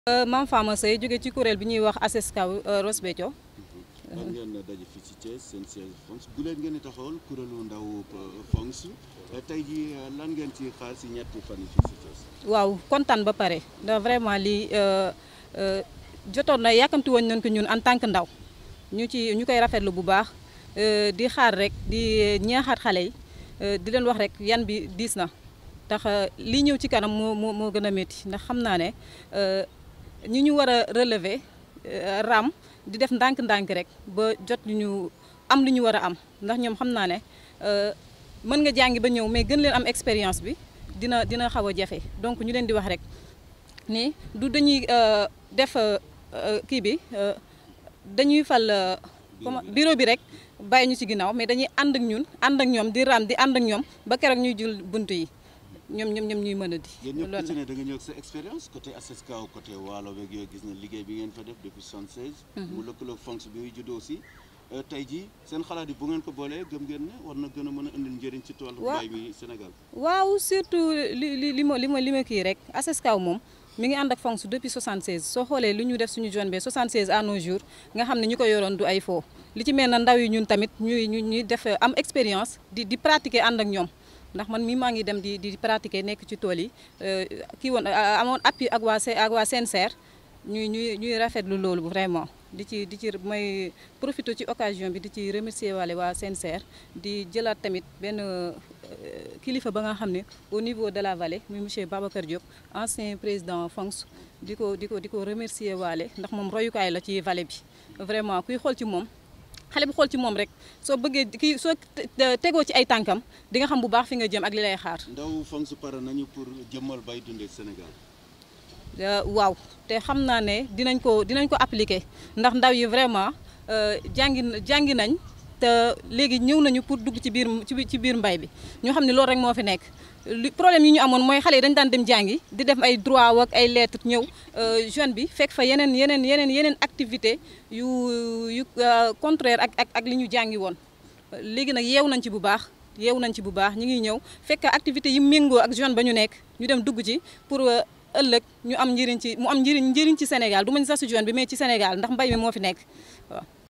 Mame Fama Seye jóge ci kuréel bi ñuy wax ACESCAW Ross Béthio lan ngeen daje fii ci Thiès seen siège FONGS bu leen ngeen di taxawal kuréelu ndaw FONGS tey jii lan ngeen ci xaar si ñetti fan yi fii si Thiès. waaw kontaan ba pare ndax vraiment lii jotoon na yàkkamti woon nañ ko ñun en tant que ndaw ñu ci ñu koy rafetlu bu baax di xaar rek di ñaaxaat xale yi di leen wax rek yan bi diis na tax lii ñëw ci kanam moo moo moo gën a métti ndax xam naa ne ñi ñu war a relever ram di def ndànk-ndànk rek ba jot ñu am lu ñu war a am ndax ñoom xam naa ne mën nga jàngi ba ñëw mais gën leen am expérience bi dina dina xaw a jafe donc ñu leen di wax rek ni du dañuy def kii bi dañuy fal comment bureau bi rek bàyyi ñu ci ginnaaw mais dañuy ànd ak ñun ànd ak ñoom di ram di ànd ak ñoom ba keroog ñuy jul bunt yi ñoom ñoom ñoom ñuy mën a di. yéen ñëpp ku ci ne da nga ñëw ak sa expérience côté ACESCAW côté Waalo beeg yooyu gis na liggéey bi ngeen fa def depuis 76. mu lëkkaloog FONGS bi muy juddoo aussi. tey jii seen xalaat yi bu ngeen ko boolee gëm ngeen ne war na gën a mën a indil njëriñ ci toolu mbay mi Sénégal. waaw surtout li li li ma li ma li ma kii rek ACESCAW moom mi ngi ànd ak FONGS depuis 76 soo xoolee lu ñu def suñu zone bi 76 à nos jours nga xam ne ñu ko yoroon du ay foo li ci mel na ndaw yi ñun tamit ñuy ñu ñuy def am expérience di di pratiquer ànd ak ñoom. ndax man mii maa ngi dem di di pratiquer nekk ci tool yi kii woon amoon appui ak waa ak waa CNCR ñuy ñuy ñuy rafetlu loolu vraiment di ci di ci may profité ci occasion bi di ci remercier waale waa CNCR di jëlaat tamit benn kilifa ba nga xam ne au niveau de la vallée muy monsieur Babacar Diop ancien président FONGS di ko di ko di ko remercier waale ndax moom royukaay la ci vallée bi vraiment kuy xool ci moom xale bu xool ci moom rek soo bëggee kii soo tegoo ci ay tànkam di nga xam bu baax fi nga jëm ak li lay xaar. ndaw FONGS pare nañu pour jëmmal bay dundee Sénégal. waaw te xam naa ne dinañ ko dinañ ko appliquer ndax ndaw yi vraiment jàngi jàngi nañ te léegi ñëw nañu pour dugg ci biir ci biir mbay bi ñu xam ne loolu rek moo fi nekk. li problème yi ñu amoon mooy xale yi dañu daan dem jàngi di def ay droit ak ay lettres ñëw jeune bi fekk fa yeneen yeneen yeneen yeneen activité yu yu contraire ak ak ak li ñu jàngi woon léegi nag yeew nañ ci bu baax yeew nañ ci bu baax ñu ngi ñëw fekk activité yi méngoo ak jeune ba ñu nekk ñu dem dugg ci pour ëllëg ñu am njëriñ ci mu am njëriñ njëriñ ci Sénégal du ma ñu sax si jeune bi mais ci Sénégal ndax mbay mi moo fi nekk waaw